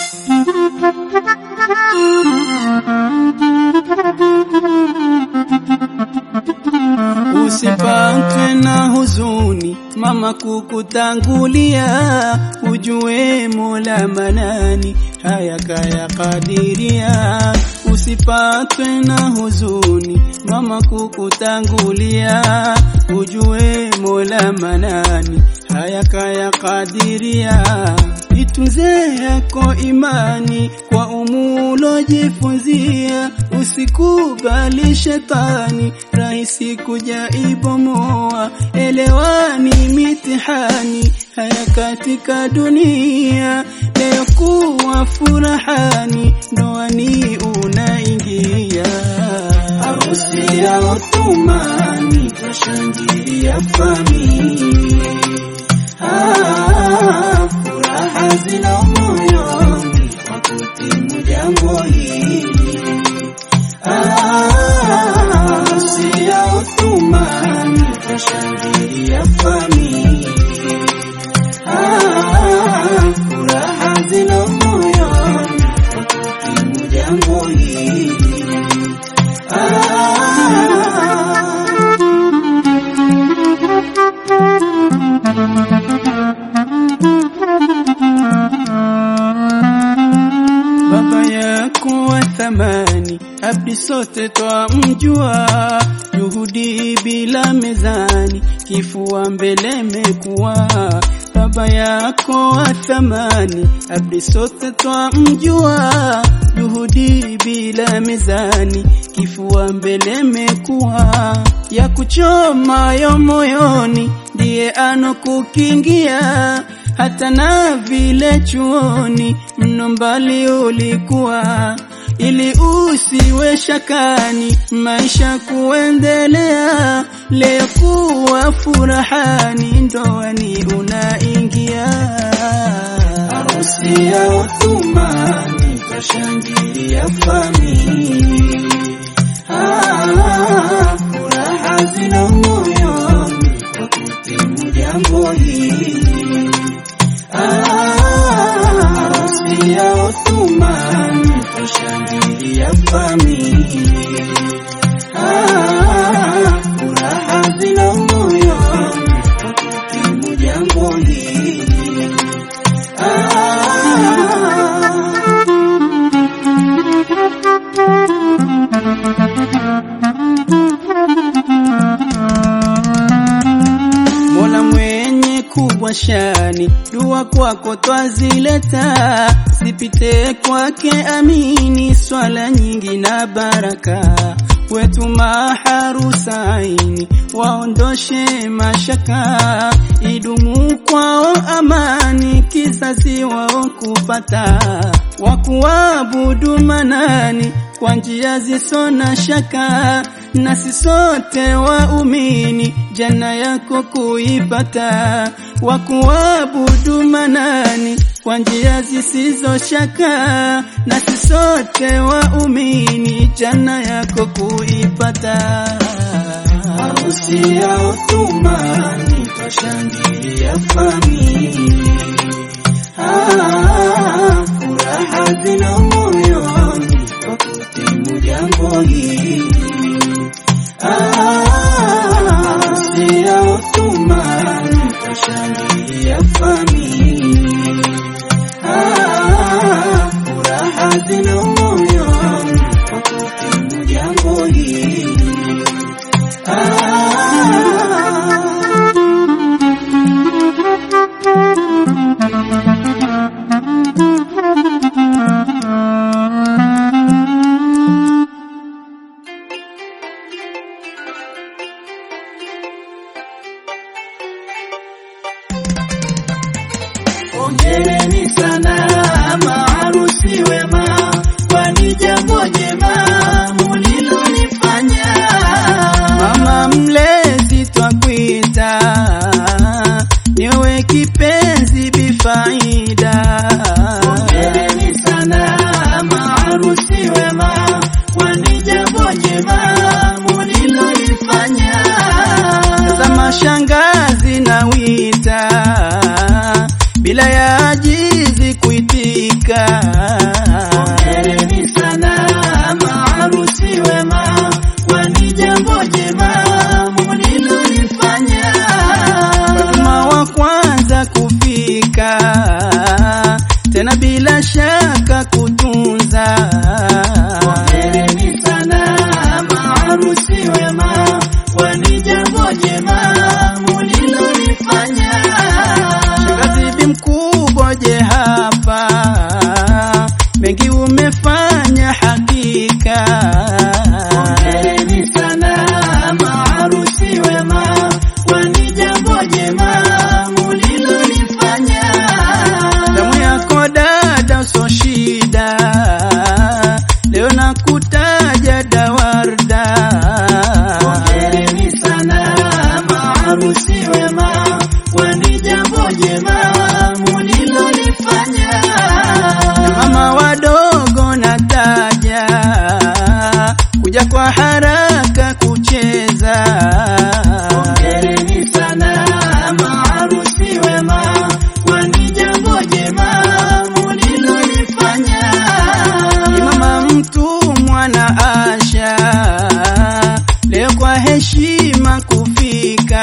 Usipatwe na huzuni, mama kukutangulia, ujue Mola Manani haya kaya kadiria. Usipatwe na huzuni, mama kukutangulia, ujue Mola Manani haya kaya kadiria. Itunze yako imani kwa umulojifunzia, usikubali shetani rahisi kuja ibomoa. Elewani mitihani haya katika dunia, leo kuwa furahani, ndoani unaingia. Harusi ya Othumani twashangilia familia Ah, furaha zina moyoni kwa kutimu jambo hili. Ah, harusi ya Othumani twashangilia familia. Ah, furaha zina moyoni kwa kutimu jambo hili. Ah, baba yako wa thamani, abdi sote twamjua, juhudi bila mezani, kifua mbele mekuwa. Baba yako wa thamani, abdi sote twamjua, juhudi bila mezani, kifua mbele mekuwa. Ya kuchomayo moyoni, ndiye anokukingia hata na vile chuoni mno mbali ulikuwa, ili usiwe shakani, maisha kuendelea, leo kuwa furahani, ndoani unaingia. Harusi ya Othumani twashangilia familia, ah, furaha zina moyoni kwa kutimu jambo hili. Harusi ya Othumani twashangilia familia, Ah, furaha zina moyoni kwa kutimu jambo hili. Mola mwenye kubwa shani, dua kwako twazileta, zipite kwake amini, swala nyingi na baraka wetu maharusaini, waondoshe mashaka, idumu kwao amani, kizazi wao kupata, wakuabudu manani kwa njia zisona shaka, nasi sote waumini jana yako kuipata, wakuabudu manani kwa njia zisizo shaka, nasi sote waumini jana yako kuipata. Harusi ya Othumani twashangilia familia, ah, furaha zina moyoni kwa kutimu jambo hili. Harusi ya Othumani twashangilia familia, ah, furaha zina moyoni kwa kutimu jambo hili. Hongereni sana maharusi wema, kwani jambo jema mulilolifanya. Mama mlezi twakwita, niwe kipenzi bifaida. Hongereni sana maharusi wema, kwani jambo jema mulilolifanya. Tazama shangazi na wita bila ya ajizi kuitika, bila shaka kutunza. Hongereni sana maharusi wema, kwani jambo jema mulilolifanya. Shangazi bi mkubwa, je, hapa mengi umefanya hakika. Hongereni sana maharusi wema, kwani jambo jema mulilolifanya. Damu yako dada, so shida, leo nakutaja dawarda. Hongereni sana maharusi wema, kwani jambo jema mulilolifanya. Mama wadogo nataja, kuja kwa haraka kucheza. Hongereni sana maharusi wema, kwani jambo jema mulilolifanya. Ni mama mtumwa na Asha, leo kwa heshima kufika.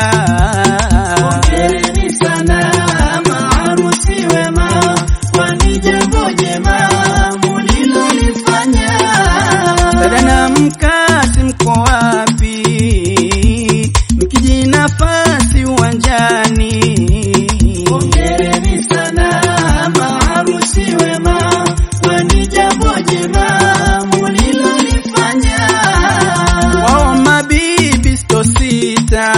Hongereni sana maharusi wema, kwani jambo jema mulilolifanya. Dada na mkasi mko wapi? Mkiji nafasi uwanjani. Hongereni sana maharusi wema, kwani jambo jema mulilolifanya. Wao mabibi sto sita,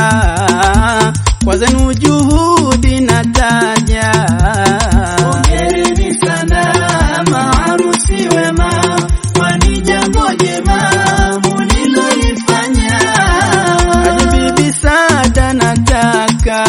kwa zenu juhudi nataja. Hongereni sana maharusi wema, kwani jambo jema mulilolifanya. Hadi bibi Sada nataka,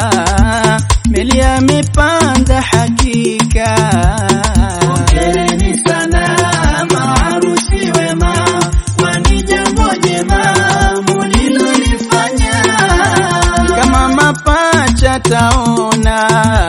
meli amepanda hakika. Hongereni sana maharusi wema, kwani jambo jema mulilolifanya. Kama mapacha taona,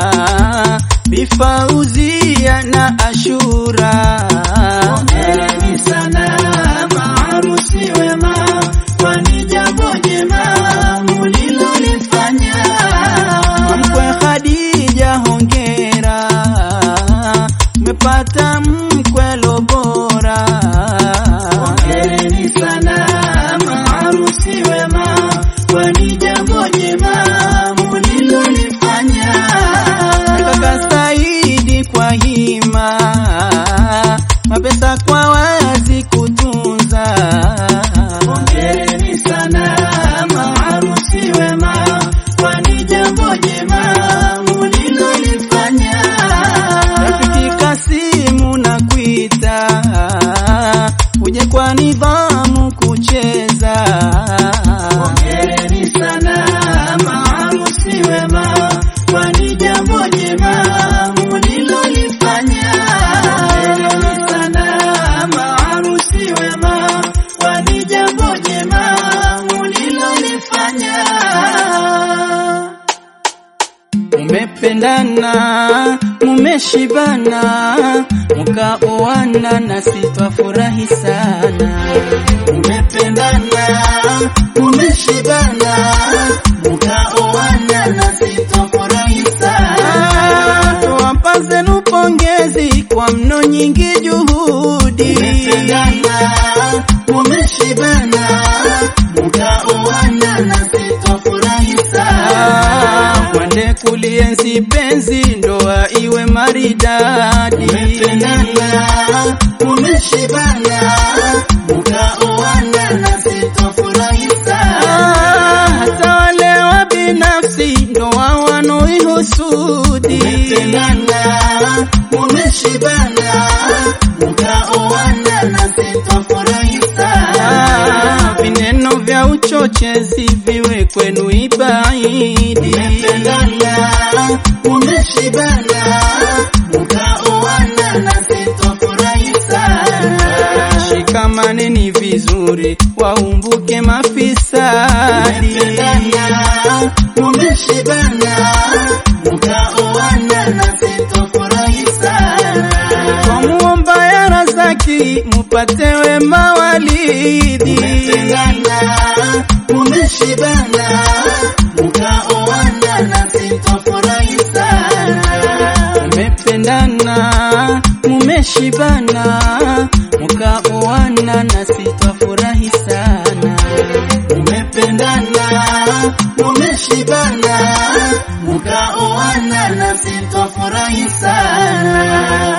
bifauzia na Ashura. Hongereni sana maharusi wema, kwani jambo jema mulilolifanya. Mkwe Khadija hongera, umepata mkwelo bora. Hongereni sana maharusi wema, kwani jambo jema mulilolifanya. Kaka Saidi kwa hima, mapesa kwa wazi kutunza. Hongereni sana maharusi wema, kwani jambo jema mulilolifanya. Rafiki Kasimu na kuita, uje kwa nidhamu kucheza. Hongereni sana maharusi wema, kwani jambo jema mulilolifanya. Hongereni sana maharusi wema, kwani jambo jema mulilolifanya. Mumependana, mumeshibana, mukaoana na sitwafurahi sana. Mmependana, mmeshibana, mkaoana na sitofurahi sana. Tuwapa zenu pongezi kwa mno nyingi juhudi. Mmependana, mmeshibana, mkaoana na sitofurahi sana. Mwende kulienzi penzi, ndoa iwe maridadi. Mmependana, mmeshibana, mkaoana na sitofurahi sana. Hata wale wa binafsi ndoa wanoihusudi. Mmependana, mmeshibana, mkaoana na sitofurahi sana. Vineno vya uchochezi viwe kwenu ibaidi. Mmependana, mmeshibana, mkaoana na sitofurahi sana. Shikamaneni vizuri, waumbuke mafisadi. Mmependana, mmeshibana, mkaoana na sitofurahi sana. Kwa muomba ya razaki mupate wema walidi. Mmependana, mmeshibana, mkaoana na sitofurahi sana. Mmependana, mumeshibana mukaoana na sitwafurahi sana Mumependana, mumeshibana, mkaoana na sitwafurahi sana.